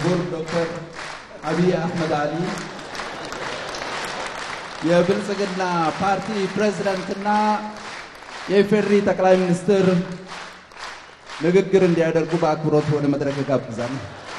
ክቡር ዶክተር አብይ አህመድ አሊ የብልጽግና ፓርቲ ፕሬዝዳንትና የኢፌዴሪ ጠቅላይ ሚኒስትር ንግግር እንዲያደርጉ በአክብሮት ወደ መድረክ ጋብዛለሁ።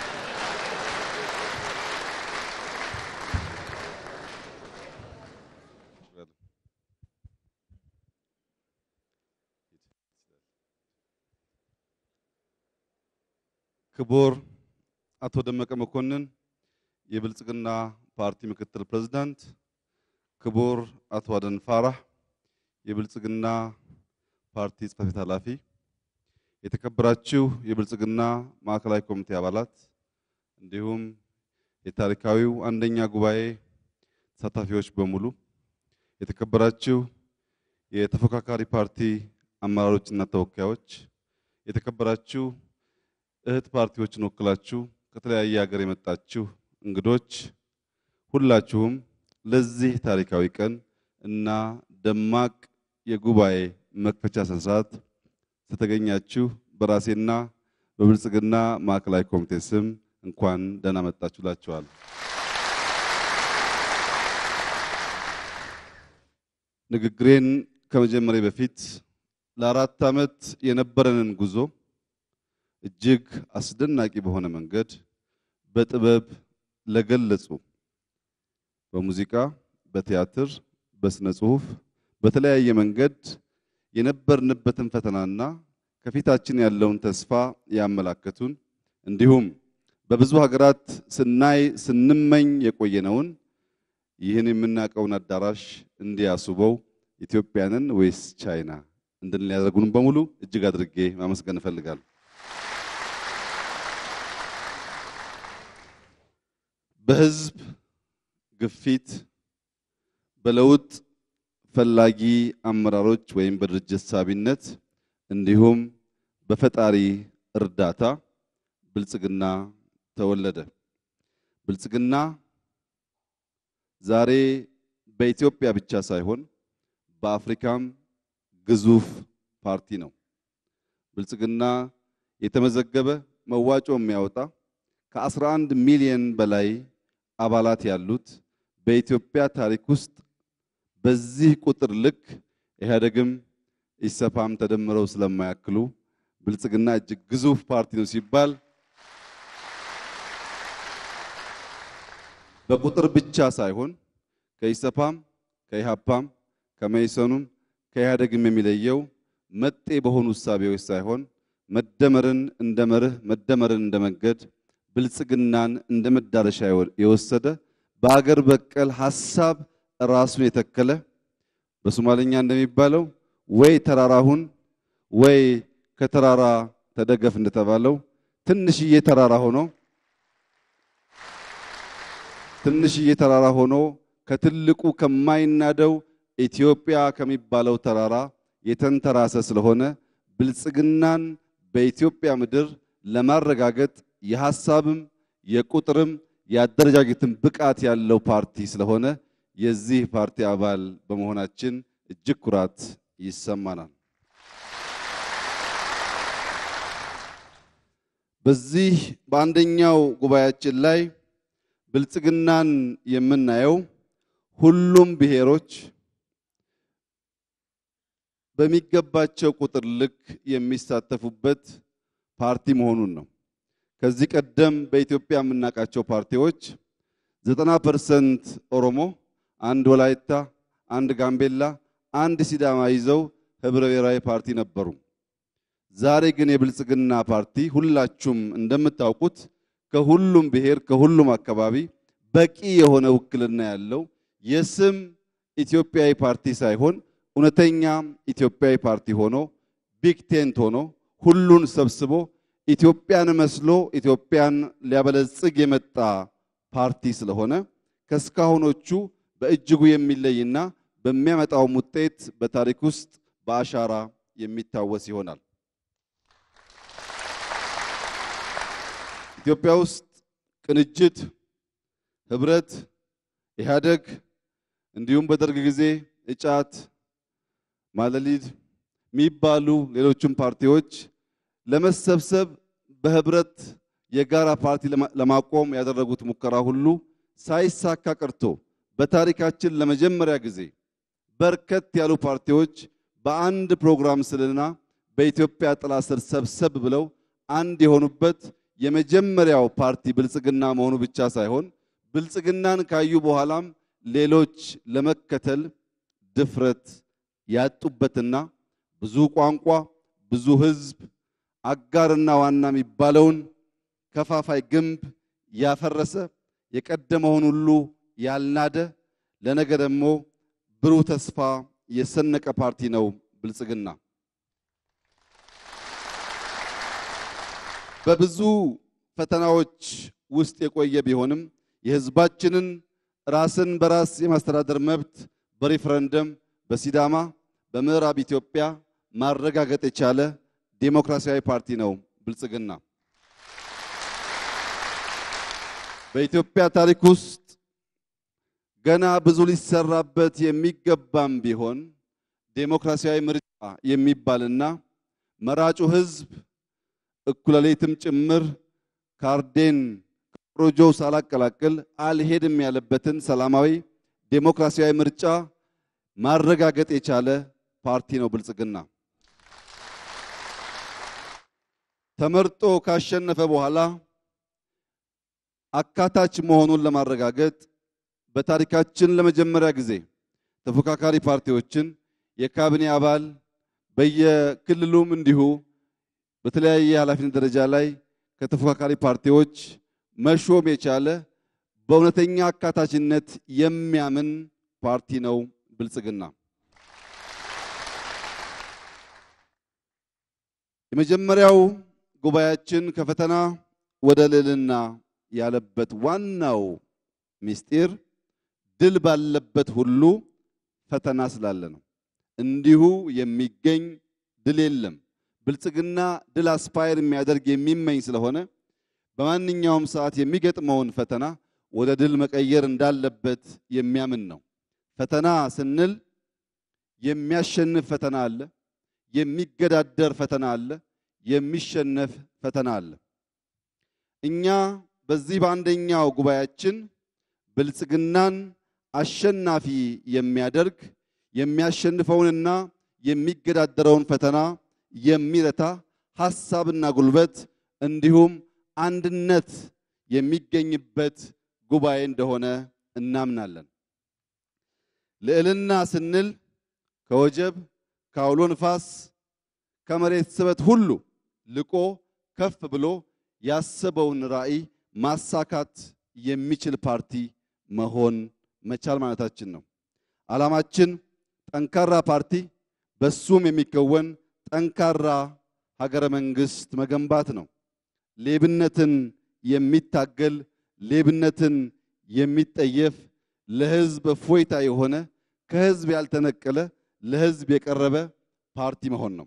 ክቡር አቶ ደመቀ መኮንን የብልጽግና ፓርቲ ምክትል ፕሬዝዳንት፣ ክቡር አቶ አደን ፋራህ የብልጽግና ፓርቲ ጽሕፈት ቤት ኃላፊ፣ የተከበራችሁ የብልጽግና ማዕከላዊ ኮሚቴ አባላት እንዲሁም የታሪካዊው አንደኛ ጉባኤ ተሳታፊዎች በሙሉ የተከበራችሁ የተፎካካሪ ፓርቲ አመራሮችና ተወካዮች፣ የተከበራችሁ እህት ፓርቲዎችን ወክላችሁ ከተለያየ ሀገር የመጣችሁ እንግዶች ሁላችሁም ለዚህ ታሪካዊ ቀን እና ደማቅ የጉባኤ መክፈቻ ስነ ስርዓት ስለተገኛችሁ በራሴና በብልጽግና ማዕከላዊ ኮሚቴ ስም እንኳን ደህና መጣችሁ እላችኋለሁ። ንግግሬን ከመጀመሪያ በፊት ለአራት ዓመት የነበረንን ጉዞ እጅግ አስደናቂ በሆነ መንገድ በጥበብ ለገለጹ በሙዚቃ፣ በቲያትር፣ በስነ ጽሁፍ በተለያየ መንገድ የነበርንበትን ፈተናና ከፊታችን ያለውን ተስፋ ያመላከቱን እንዲሁም በብዙ ሀገራት ስናይ ስንመኝ የቆየነውን ይህን የምናውቀውን አዳራሽ እንዲያስውበው ኢትዮጵያንን ወይስ ቻይና እንድንል ያደረጉን በሙሉ እጅግ አድርጌ ማመስገን እፈልጋለሁ። በህዝብ ግፊት በለውጥ ፈላጊ አመራሮች ወይም በድርጅት ሳቢነት እንዲሁም በፈጣሪ እርዳታ ብልጽግና ተወለደ። ብልጽግና ዛሬ በኢትዮጵያ ብቻ ሳይሆን በአፍሪካም ግዙፍ ፓርቲ ነው። ብልጽግና የተመዘገበ መዋጮ የሚያወጣ ከ11 ሚሊዮን በላይ አባላት ያሉት በኢትዮጵያ ታሪክ ውስጥ በዚህ ቁጥር ልክ ኢህአዴግም ኢሰፓም ተደምረው ስለማያክሉ ብልጽግና እጅግ ግዙፍ ፓርቲ ነው ሲባል በቁጥር ብቻ ሳይሆን ከኢሰፓም ከኢሃፓም ከመኢሶኑም ከኢህአዴግም የሚለየው መጤ በሆኑ እሳቤዎች ሳይሆን መደመርን እንደ መርህ መደመርን እንደ መንገድ ብልጽግናን እንደ መዳረሻ የወሰደ በአገር በቀል ሐሳብ ራሱን የተከለ በሶማሊኛ እንደሚባለው ወይ ተራራሁን ወይ ከተራራ ተደገፍ እንደተባለው ትንሽዬ ተራራ ሆኖ ትንሽዬ ተራራ ሆኖ ከትልቁ ከማይናደው ኢትዮጵያ ከሚባለው ተራራ የተንተራሰ ስለሆነ ብልጽግናን በኢትዮጵያ ምድር ለማረጋገጥ የሐሳብም የቁጥርም የአደረጃጀትም ብቃት ያለው ፓርቲ ስለሆነ የዚህ ፓርቲ አባል በመሆናችን እጅግ ኩራት ይሰማናል። በዚህ በአንደኛው ጉባኤያችን ላይ ብልጽግናን የምናየው ሁሉም ብሔሮች በሚገባቸው ቁጥር ልክ የሚሳተፉበት ፓርቲ መሆኑን ነው። ከዚህ ቀደም በኢትዮጵያ የምናውቃቸው ፓርቲዎች ዘጠና ፐርሰንት ኦሮሞ፣ አንድ ወላይታ፣ አንድ ጋምቤላ፣ አንድ ሲዳማ ይዘው ህብረ ብሔራዊ ፓርቲ ነበሩ። ዛሬ ግን የብልጽግና ፓርቲ ሁላችሁም እንደምታውቁት ከሁሉም ብሔር ከሁሉም አካባቢ በቂ የሆነ ውክልና ያለው የስም ኢትዮጵያዊ ፓርቲ ሳይሆን እውነተኛ ኢትዮጵያዊ ፓርቲ ሆኖ ቢግ ቴንት ሆኖ ሁሉን ሰብስቦ ኢትዮጵያን መስሎ ኢትዮጵያን ሊያበለጽግ የመጣ ፓርቲ ስለሆነ ከስካሁኖቹ በእጅጉ የሚለይና በሚያመጣውም ውጤት በታሪክ ውስጥ በአሻራ የሚታወስ ይሆናል። ኢትዮጵያ ውስጥ ቅንጅት፣ ህብረት፣ ኢህአደግ እንዲሁም በደርግ ጊዜ እጫት፣ ማለሊድ የሚባሉ ሌሎችም ፓርቲዎች ለመሰብሰብ በህብረት የጋራ ፓርቲ ለማቆም ያደረጉት ሙከራ ሁሉ ሳይሳካ ቀርቶ በታሪካችን ለመጀመሪያ ጊዜ በርከት ያሉ ፓርቲዎች በአንድ ፕሮግራም ስልና በኢትዮጵያ ጥላ ስር ሰብሰብ ብለው አንድ የሆኑበት የመጀመሪያው ፓርቲ ብልጽግና መሆኑ ብቻ ሳይሆን ብልጽግናን ካዩ በኋላም ሌሎች ለመከተል ድፍረት ያጡበትና ብዙ ቋንቋ፣ ብዙ ሕዝብ አጋርና ዋና የሚባለውን ከፋፋይ ግንብ ያፈረሰ የቀደመውን ሁሉ ያልናደ ለነገ ደግሞ ብሩህ ተስፋ የሰነቀ ፓርቲ ነው ብልጽግና። በብዙ ፈተናዎች ውስጥ የቆየ ቢሆንም የህዝባችንን ራስን በራስ የማስተዳደር መብት በሪፍረንደም በሲዳማ በምዕራብ ኢትዮጵያ ማረጋገጥ የቻለ ዴሞክራሲያዊ ፓርቲ ነው ብልጽግና። በኢትዮጵያ ታሪክ ውስጥ ገና ብዙ ሊሰራበት የሚገባም ቢሆን ዴሞክራሲያዊ ምርጫ የሚባልና መራጩ ህዝብ እኩለ ሌሊትም ጭምር ካርዴን ፕሮጆው ሳላቀላቅል አልሄድም ያለበትን ሰላማዊ ዴሞክራሲያዊ ምርጫ ማረጋገጥ የቻለ ፓርቲ ነው ብልጽግና። ተመርጦ ካሸነፈ በኋላ አካታች መሆኑን ለማረጋገጥ በታሪካችን ለመጀመሪያ ጊዜ ተፎካካሪ ፓርቲዎችን የካቢኔ አባል በየክልሉም እንዲሁ በተለያየ የኃላፊነት ደረጃ ላይ ከተፎካካሪ ፓርቲዎች መሾም የቻለ በእውነተኛ አካታችነት የሚያምን ፓርቲ ነው ብልጽግና። የመጀመሪያው ጉባኤያችን ከፈተና ወደ ልዕልና ያለበት ዋናው ምስጢር ድል ባለበት ሁሉ ፈተና ስላለ ነው። እንዲሁ የሚገኝ ድል የለም። ብልጽግና ድል አስፓየር የሚያደርግ የሚመኝ ስለሆነ በማንኛውም ሰዓት የሚገጥመውን ፈተና ወደ ድል መቀየር እንዳለበት የሚያምን ነው። ፈተና ስንል የሚያሸንፍ ፈተና አለ፣ የሚገዳደር ፈተና አለ፣ የሚሸነፍ ፈተና አለ። እኛ በዚህ በአንደኛው ጉባኤያችን ብልጽግናን አሸናፊ የሚያደርግ የሚያሸንፈውንና የሚገዳደረውን ፈተና የሚረታ ሐሳብና ጉልበት እንዲሁም አንድነት የሚገኝበት ጉባኤ እንደሆነ እናምናለን። ልዕልና ስንል ከወጀብ ከአውሎ ንፋስ ከመሬት ስበት ሁሉ ልቆ ከፍ ብሎ ያሰበውን ራዕይ ማሳካት የሚችል ፓርቲ መሆን መቻል ማለታችን ነው። ዓላማችን ጠንካራ ፓርቲ በሱም የሚከወን ጠንካራ ሀገረ መንግስት መገንባት ነው። ሌብነትን የሚታገል ሌብነትን የሚጠየፍ ለህዝብ እፎይታ የሆነ ከህዝብ ያልተነቀለ ለህዝብ የቀረበ ፓርቲ መሆን ነው።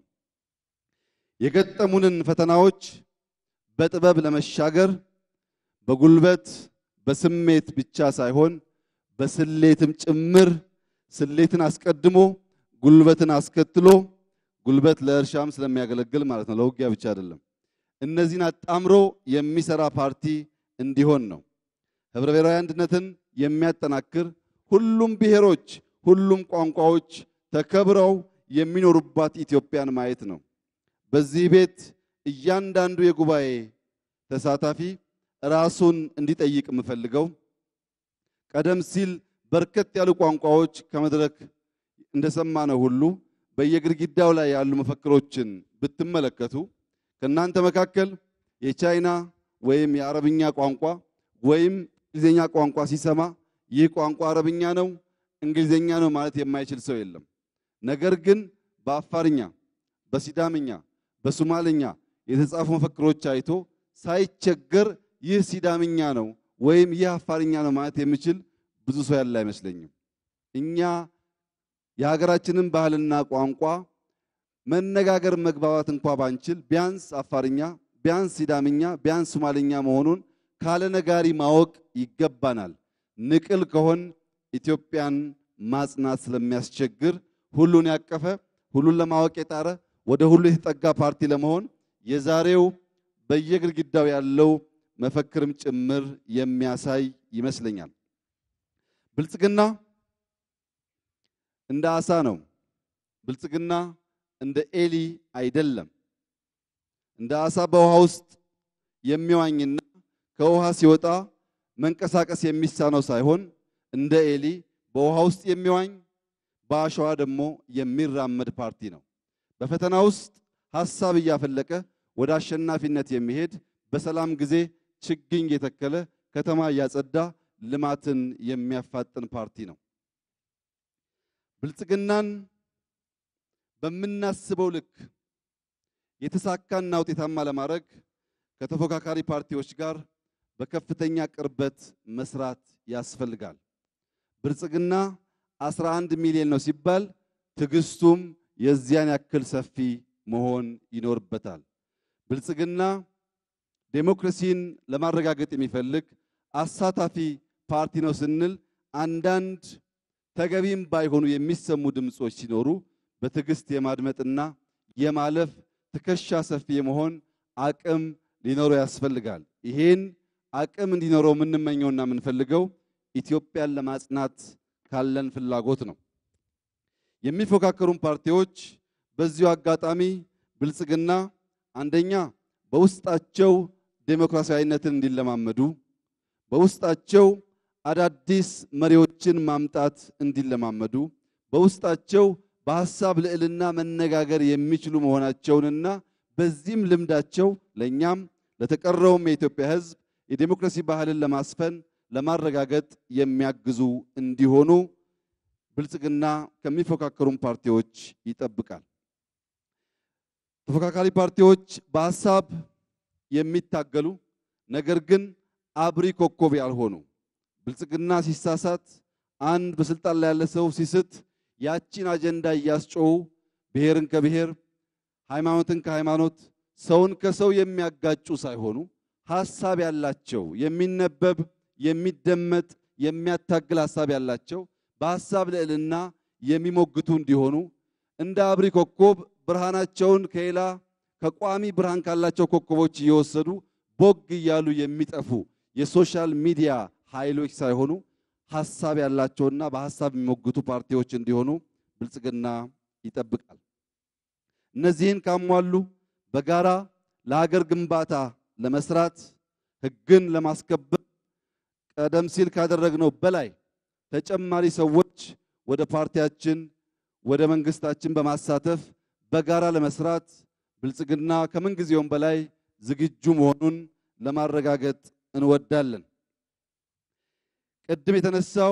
የገጠሙንን ፈተናዎች በጥበብ ለመሻገር በጉልበት በስሜት ብቻ ሳይሆን በስሌትም ጭምር ስሌትን አስቀድሞ ጉልበትን አስከትሎ ጉልበት ለእርሻም ስለሚያገለግል ማለት ነው፣ ለውጊያ ብቻ አይደለም። እነዚህን አጣምሮ የሚሰራ ፓርቲ እንዲሆን ነው። ህብረ ብሔራዊ አንድነትን የሚያጠናክር ሁሉም ብሔሮች፣ ሁሉም ቋንቋዎች ተከብረው የሚኖሩባት ኢትዮጵያን ማየት ነው። በዚህ ቤት እያንዳንዱ የጉባኤ ተሳታፊ ራሱን እንዲጠይቅ የምፈልገው ቀደም ሲል በርከት ያሉ ቋንቋዎች ከመድረክ እንደሰማነው ሁሉ በየግድግዳው ላይ ያሉ መፈክሮችን ብትመለከቱ ከእናንተ መካከል የቻይና ወይም የአረብኛ ቋንቋ ወይም እንግሊዝኛ ቋንቋ ሲሰማ ይህ ቋንቋ አረብኛ ነው፣ እንግሊዝኛ ነው ማለት የማይችል ሰው የለም። ነገር ግን በአፋርኛ፣ በሲዳምኛ፣ በሶማልኛ የተጻፉ መፈክሮች አይቶ ሳይቸገር ይህ ሲዳምኛ ነው ወይም ይህ አፋርኛ ነው ማለት የሚችል ብዙ ሰው ያለ አይመስለኝም። እኛ የሀገራችንን ባህልና ቋንቋ መነጋገር መግባባት እንኳ ባንችል ቢያንስ አፋርኛ፣ ቢያንስ ሲዳምኛ፣ ቢያንስ ሶማልኛ መሆኑን ካለ ነጋሪ ማወቅ ይገባናል። ንቅል ከሆን ኢትዮጵያን ማጽናት ስለሚያስቸግር ሁሉን ያቀፈ ሁሉን ለማወቅ የጣረ ወደ ሁሉ የተጠጋ ፓርቲ ለመሆን የዛሬው በየግድግዳው ያለው መፈክርም ጭምር የሚያሳይ ይመስለኛል። ብልጽግና እንደ አሳ ነው። ብልጽግና እንደ ኤሊ አይደለም። እንደ አሳ በውሃ ውስጥ የሚዋኝና ከውሃ ሲወጣ መንቀሳቀስ የሚሳነው ሳይሆን እንደ ኤሊ በውሃ ውስጥ የሚዋኝ በአሸዋ ደግሞ የሚራመድ ፓርቲ ነው። በፈተና ውስጥ ሐሳብ እያፈለቀ ወደ አሸናፊነት የሚሄድ በሰላም ጊዜ ችግኝ የተከለ ከተማ እያጸዳ ልማትን የሚያፋጥን ፓርቲ ነው። ብልጽግናን በምናስበው ልክ የተሳካና ውጤታማ ለማድረግ ከተፎካካሪ ፓርቲዎች ጋር በከፍተኛ ቅርበት መስራት ያስፈልጋል። ብልጽግና 11 ሚሊዮን ነው ሲባል ትዕግስቱም የዚያን ያክል ሰፊ መሆን ይኖርበታል። ብልጽግና ዴሞክራሲን ለማረጋገጥ የሚፈልግ አሳታፊ ፓርቲ ነው ስንል አንዳንድ ተገቢም ባይሆኑ የሚሰሙ ድምጾች ሲኖሩ በትዕግስት የማድመጥና የማለፍ ትከሻ ሰፊ የመሆን አቅም ሊኖረው ያስፈልጋል። ይሄን አቅም እንዲኖረው የምንመኘውና የምንፈልገው ኢትዮጵያን ለማጽናት ካለን ፍላጎት ነው። የሚፎካከሩን ፓርቲዎች በዚሁ አጋጣሚ ብልጽግና አንደኛ በውስጣቸው ዴሞክራሲያዊነትን እንዲለማመዱ በውስጣቸው አዳዲስ መሪዎችን ማምጣት እንዲለማመዱ በውስጣቸው በሐሳብ ልዕልና መነጋገር የሚችሉ መሆናቸውንና በዚህም ልምዳቸው ለእኛም ለተቀረውም የኢትዮጵያ ሕዝብ የዴሞክራሲ ባህልን ለማስፈን ለማረጋገጥ የሚያግዙ እንዲሆኑ ብልጽግና ከሚፎካከሩን ፓርቲዎች ይጠብቃል። ተፎካካሪ ፓርቲዎች በሐሳብ የሚታገሉ ነገር ግን አብሪ ኮከብ ያልሆኑ ብልጽግና ሲሳሳት አንድ በስልጣን ላይ ያለ ሰው ሲስት ያቺን አጀንዳ እያስጮሁ ብሔርን ከብሔር ሃይማኖትን ከሃይማኖት ሰውን ከሰው የሚያጋጩ ሳይሆኑ ሐሳብ ያላቸው የሚነበብ የሚደመጥ የሚያታግል ሐሳብ ያላቸው በሐሳብ ልዕልና የሚሞግቱ እንዲሆኑ እንደ አብሪ ኮከብ ብርሃናቸውን ከሌላ ከቋሚ ብርሃን ካላቸው ኮከቦች እየወሰዱ ቦግ እያሉ የሚጠፉ የሶሻል ሚዲያ ኃይሎች ሳይሆኑ ሐሳብ ያላቸውና በሐሳብ የሚሞግቱ ፓርቲዎች እንዲሆኑ ብልጽግና ይጠብቃል። እነዚህን ካሟሉ በጋራ ለሀገር ግንባታ ለመስራት ሕግን ለማስከበር ቀደም ሲል ካደረግነው በላይ ተጨማሪ ሰዎች ወደ ፓርቲያችን ወደ መንግስታችን በማሳተፍ በጋራ ለመስራት ብልጽግና ከምንጊዜውም በላይ ዝግጁ መሆኑን ለማረጋገጥ እንወዳለን። ቅድም የተነሳው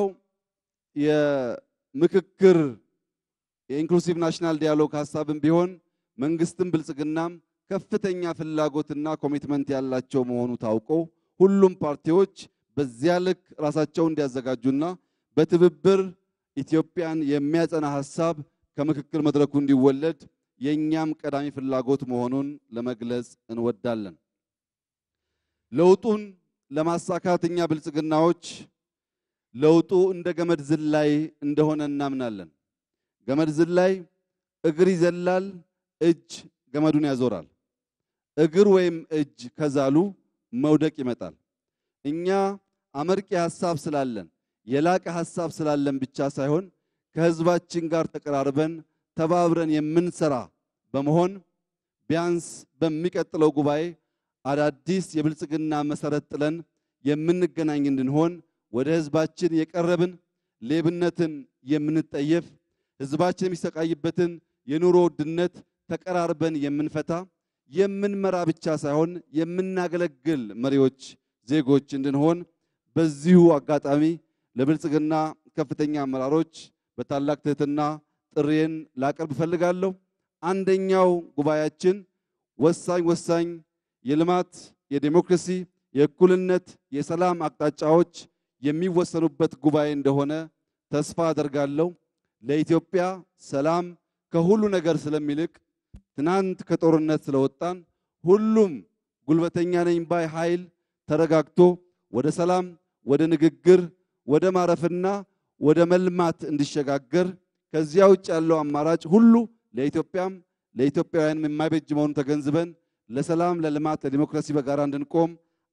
የምክክር የኢንክሉሲቭ ናሽናል ዲያሎግ ሀሳብም ቢሆን መንግስትም ብልጽግናም ከፍተኛ ፍላጎትና ኮሚትመንት ያላቸው መሆኑ ታውቆ ሁሉም ፓርቲዎች በዚያ ልክ ራሳቸውን እንዲያዘጋጁና በትብብር ኢትዮጵያን የሚያጸና ሀሳብ ከምክክር መድረኩ እንዲወለድ የእኛም ቀዳሚ ፍላጎት መሆኑን ለመግለጽ እንወዳለን። ለውጡን ለማሳካት እኛ ብልጽግናዎች ለውጡ እንደ ገመድ ዝላይ እንደሆነ እናምናለን። ገመድ ዝላይ እግር ይዘላል፣ እጅ ገመዱን ያዞራል። እግር ወይም እጅ ከዛሉ መውደቅ ይመጣል። እኛ አመርቂ ሐሳብ ስላለን የላቀ ሐሳብ ስላለን ብቻ ሳይሆን ከህዝባችን ጋር ተቀራርበን ተባብረን የምንሰራ በመሆን ቢያንስ በሚቀጥለው ጉባኤ አዳዲስ የብልጽግና መሰረት ጥለን የምንገናኝ እንድንሆን ወደ ህዝባችን የቀረብን ሌብነትን የምንጠየፍ ህዝባችን የሚሰቃይበትን የኑሮ ውድነት ተቀራርበን የምንፈታ የምንመራ ብቻ ሳይሆን የምናገለግል መሪዎች ዜጎች እንድንሆን በዚሁ አጋጣሚ ለብልጽግና ከፍተኛ አመራሮች በታላቅ ትህትና ጥሪዬን ላቀርብ እፈልጋለሁ። አንደኛው ጉባኤያችን ወሳኝ ወሳኝ የልማት፣ የዴሞክራሲ፣ የእኩልነት፣ የሰላም አቅጣጫዎች የሚወሰኑበት ጉባኤ እንደሆነ ተስፋ አደርጋለሁ። ለኢትዮጵያ ሰላም ከሁሉ ነገር ስለሚልቅ ትናንት ከጦርነት ስለወጣን ሁሉም ጉልበተኛ ነኝ ባይ ኃይል ተረጋግቶ ወደ ሰላም፣ ወደ ንግግር፣ ወደ ማረፍና ወደ መልማት እንዲሸጋገር ከዚያ ውጭ ያለው አማራጭ ሁሉ ለኢትዮጵያም ለኢትዮጵያውያንም የማይበጅ መሆኑን ተገንዝበን ለሰላም፣ ለልማት፣ ለዲሞክራሲ በጋራ እንድንቆም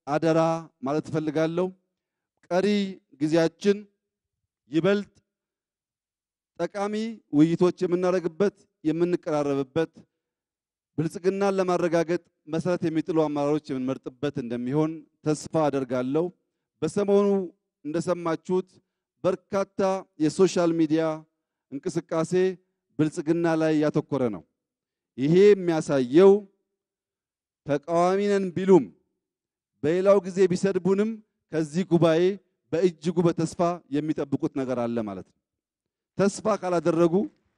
አደራ ማለት እፈልጋለሁ። ቀሪ ጊዜያችን ይበልጥ ጠቃሚ ውይይቶች የምናደርግበት የምንቀራረብበት ብልጽግናን ለማረጋገጥ መሰረት የሚጥሉ አመራሮች የምንመርጥበት እንደሚሆን ተስፋ አደርጋለሁ። በሰሞኑ እንደሰማችሁት በርካታ የሶሻል ሚዲያ እንቅስቃሴ ብልጽግና ላይ ያተኮረ ነው። ይሄ የሚያሳየው ተቃዋሚ ነን ቢሉም በሌላው ጊዜ ቢሰድቡንም ከዚህ ጉባኤ በእጅጉ በተስፋ የሚጠብቁት ነገር አለ ማለት ነው። ተስፋ ካላደረጉ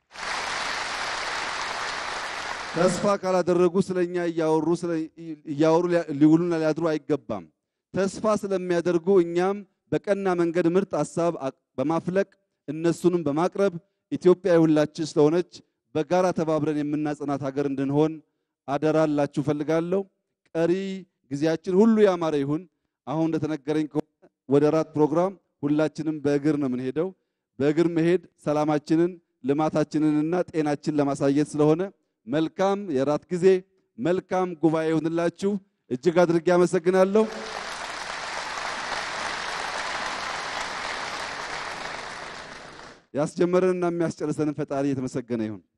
ተስፋ ካላደረጉ ስለኛ እያወሩ እያወሩ ሊውሉና ሊያድሩ አይገባም። ተስፋ ስለሚያደርጉ እኛም በቀና መንገድ ምርጥ ሀሳብ በማፍለቅ እነሱንም በማቅረብ ኢትዮጵያ የሁላችን ስለሆነች በጋራ ተባብረን የምናጸናት ሀገር እንድንሆን አደራላችሁ ፈልጋለሁ። ቀሪ ጊዜያችን ሁሉ ያማረ ይሁን። አሁን እንደተነገረኝ ከሆነ ወደ ራት ፕሮግራም ሁላችንም በእግር ነው የምንሄደው። በእግር መሄድ ሰላማችንን፣ ልማታችንንና ጤናችን ለማሳየት ስለሆነ መልካም የራት ጊዜ፣ መልካም ጉባኤ ይሁንላችሁ። እጅግ አድርጌ አመሰግናለሁ። ያስጀመረንና የሚያስጨርሰንን ፈጣሪ የተመሰገነ ይሁን።